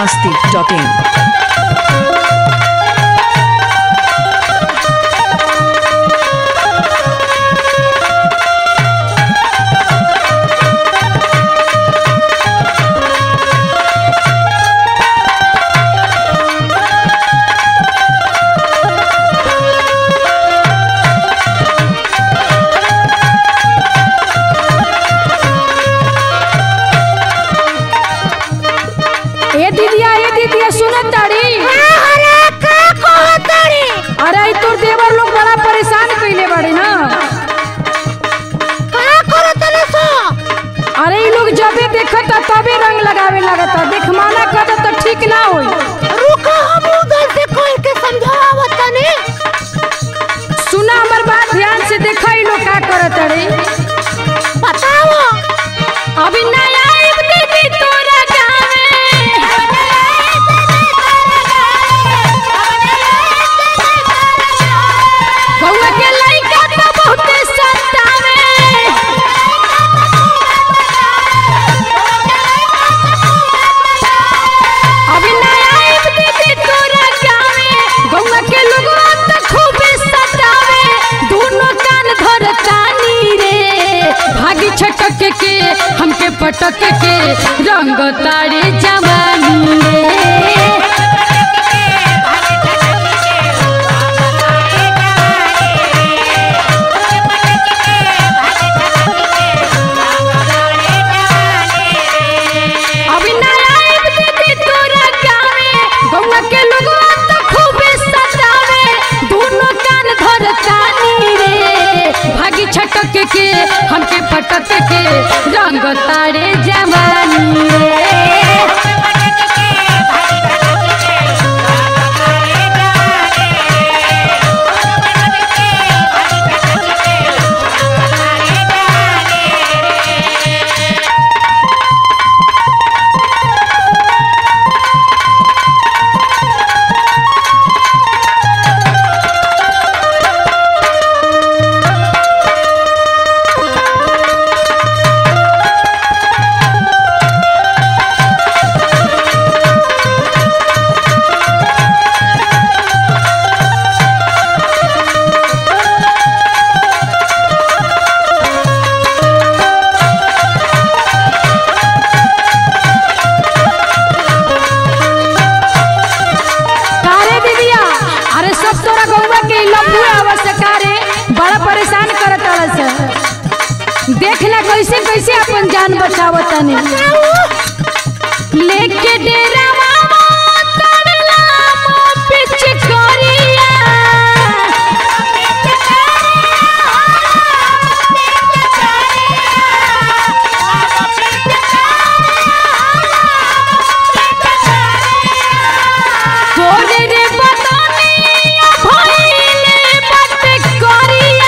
masti.in. ए दीदिया ए दीदिया सुनत ताड़ी अरे का कहतड़ी अरे ई तोर देवर लोग बड़ा परेशान कइले बाड़े ना का करतले सो अरे ई लोग जबे देखता तबे रंग लगावे लगता देख माना कर तो ठीक ना होई रुको हम उधर से कोई के समझावत तनी सुना हमर बात ध्यान से देखा ई लोग का करत अरे बताओ अभी नया आइब दीदी तोरा गावे बउआ के लइका तो बहुते सतावे अभी नया आइब दीदी तोरा गावे बउआ के लोगवा तो खूबे सतावे दोनों कान धरतानी रे भागी छटक के हमके पटक के रंग तारे जवानी रे अभी नया आइब दीदी तोरा गावे बउआ के लोगवा तो खूबे सतावे दोनों कान धरतानी रे भागी छटक के हमके पटक के रंग तारे जवानी रे कारे दीदिया अरे सब तोरा गौवा के लफुए आवश्य कारे बड़ा परेशान करत से देखना कैसे कैसे अपन जान बचावत तनी लेके डेरा मामा तड़ला मो पीछे करिया तोरे रे बतानी भइले बात करिया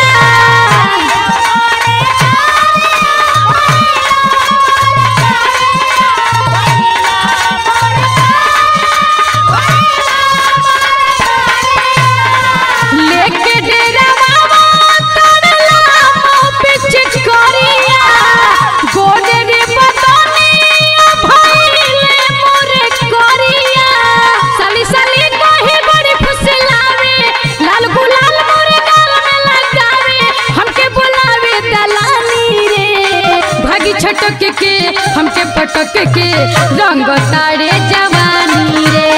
लेके डेरा मामा तड़ला मो पीछे करिया गोरे रे बतानी भइले मोरे करिया साली साली कहे बड़ी फुसलावे लाल गुलाल मोरे गाल में लगावे हमके बुलावे दलाली रे भागी छटक के हमके पटक के रंग तारे जवानी रे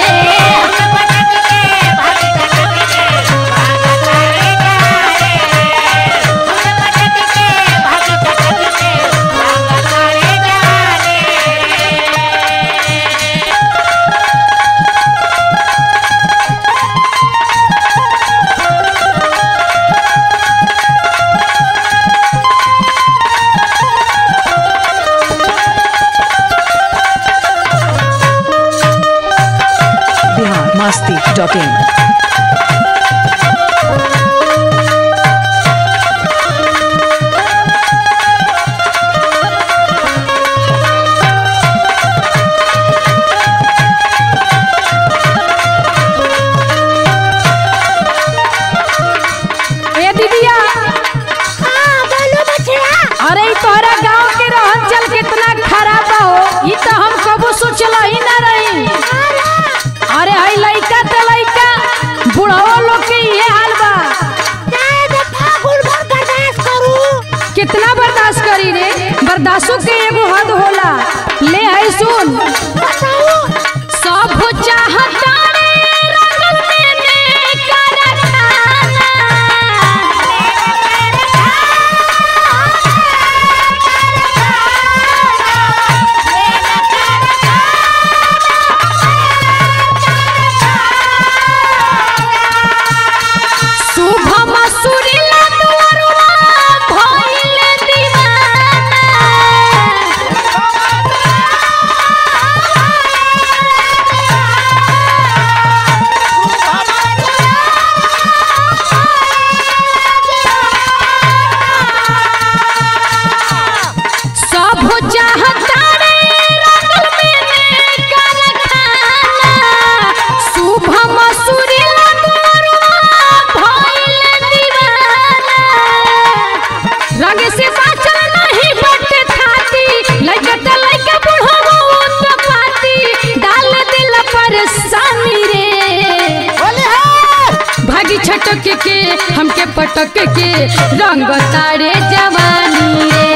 Bihar masti.in. ए दीदिया हां बोलो बछड़ा अरे ई तोहरा गांव के रहन चल कितना खराब हो ई तो हम कबो सोचल ही ना रही अरे सासू के एगो हद होला ले आई सुन सब चाहता रे रंग में कारखाना शुभ मसूरिला दुअरुआ भइले दीवाना सब चाहता रे रंगल में कारखाना शुभ मसूरिला दुअरुआ भइले दीवाना रंग से बाचल नहीं बटे थाती लइका त लइका बुढ़वा तो पाती डाल दिल परेशानी रे बोले है भागी छटक के हमके पटक के रंग तारे जवानी रे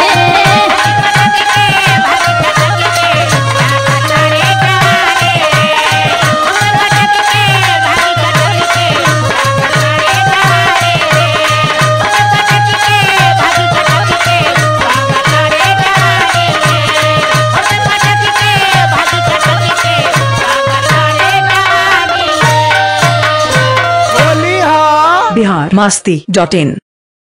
बोली हाँ बिहार मस्ती डॉट इन